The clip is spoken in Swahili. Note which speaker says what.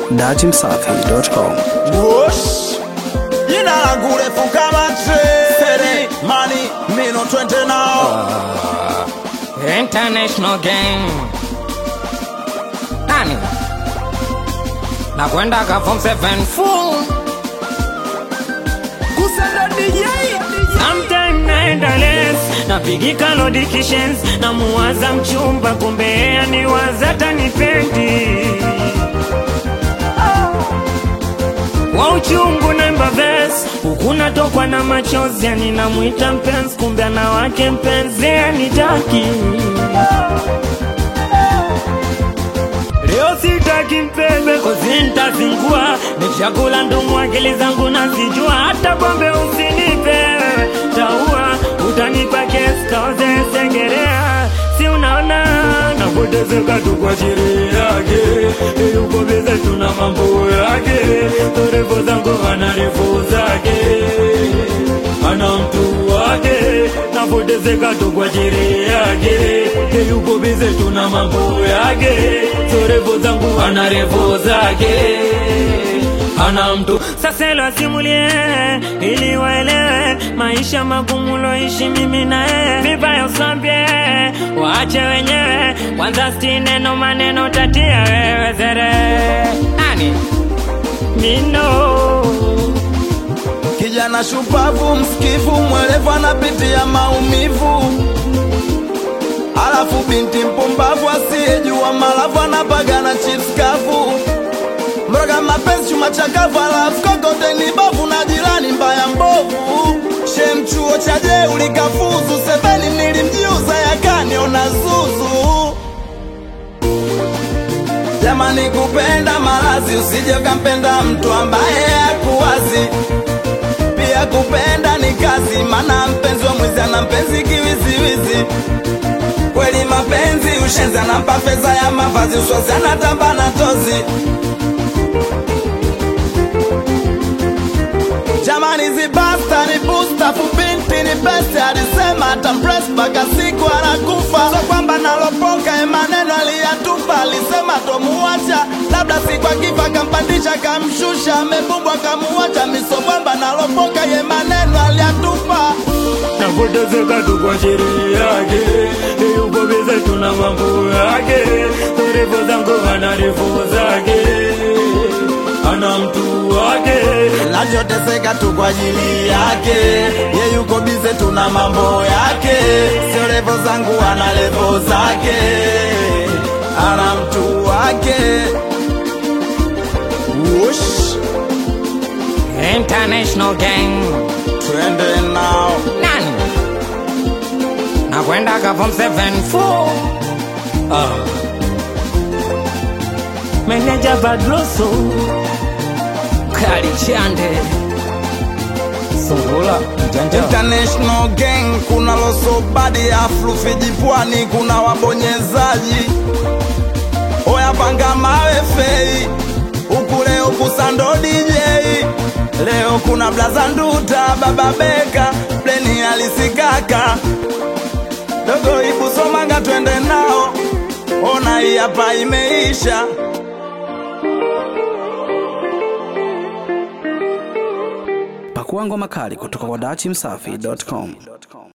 Speaker 1: datimsafi.com.
Speaker 2: Whoosh. Jina langu refu kama treni Money, mino twende nao
Speaker 3: International gang nani nakwenda ka form 7 full
Speaker 2: Kusenda DJ
Speaker 4: Sometime naenda les napigika lodikishes na muwaza mchumba kumbe aniwaza tanipendi wa uchungu naimba ves huku natokwa na machozi yani namwita mpenzi kumbe ana wake mpenzi anitaki Leo sitaki mpembe kozi ntazingua ni chakula ndumu akili zangu nazijua hata pombe usinipe taua utanipa kesi kaoze sengerea si unaona napotezeka tu kwa chiri yake yuko bize tuna mambo yake torefu zangu ana refu zake ana mtu wake napotezeka tu kwa chiri yake yuko bize tuna mambo yake torefu zangu ana refu zake ana mtu sasa ilo asimulie ili waelewe maisha magumu loishi mimi na yeye vibaya usambie waache wenyewe kwanza sti neno maneno tatia wewe zere
Speaker 3: nani
Speaker 4: mino
Speaker 2: Kijana shupavu, msikivu, mwelevu anapitia maumivu Alafu binti mpumbavu asiyejua malavu anapagana chips kavu Mroga mapenzi chuma chakavu alafu kokote ni bavu na jirani mbaya mbovu Shem chuo cha jeuli kafuzu sebeni nilimjiuza yakaniona zuzu Jamani kupenda malazi usije ukampenda mtu ambaye hakuwazi pia kupenda ni kazi, mana mpenzi wa mwizi ana mpenzi kiwiziwizi. Kweli mapenzi ushenzi, anampa fedha ya mavazi, uswazi anatamba na tozi. Jamani zibasta ni busta, fubinti ni besti, alisema atampress mpaka siku anakufa. So kwamba nalopoka ye maneno aliyatupa, alisema tomuacha, labda siku akifa kampandisha kamshusha, amebumbwa kamuacha, misobwamba nalopoka ye maneno aliyatupa.
Speaker 4: napotezeka tu kwa chiri yake yuko bize tuna mambo yake torefu zangu ana refu zake ana mtu wake
Speaker 2: Nachoteseka tu kwa ajili yake, ye yuko bize, tuna mambo yake, sio levo zangu, ana levo zake, ana mtu wake. Wush,
Speaker 3: international gang
Speaker 2: twende nao
Speaker 3: nani nakwenda ka form 7 full
Speaker 4: meneja badroso
Speaker 3: kali chande sungula mjanja
Speaker 2: International gang, kuna loso badi aflu Fiji pwani, kuna wabonyezaji oya panga mawe fei huku leo kusando DJ leo kuna blaza nduta baba beka pleni alisikaka dogo ibu somanga twende nao ona hii hapa imeisha
Speaker 1: Pakua ngoma kali kutoka kwa datimsafi.com.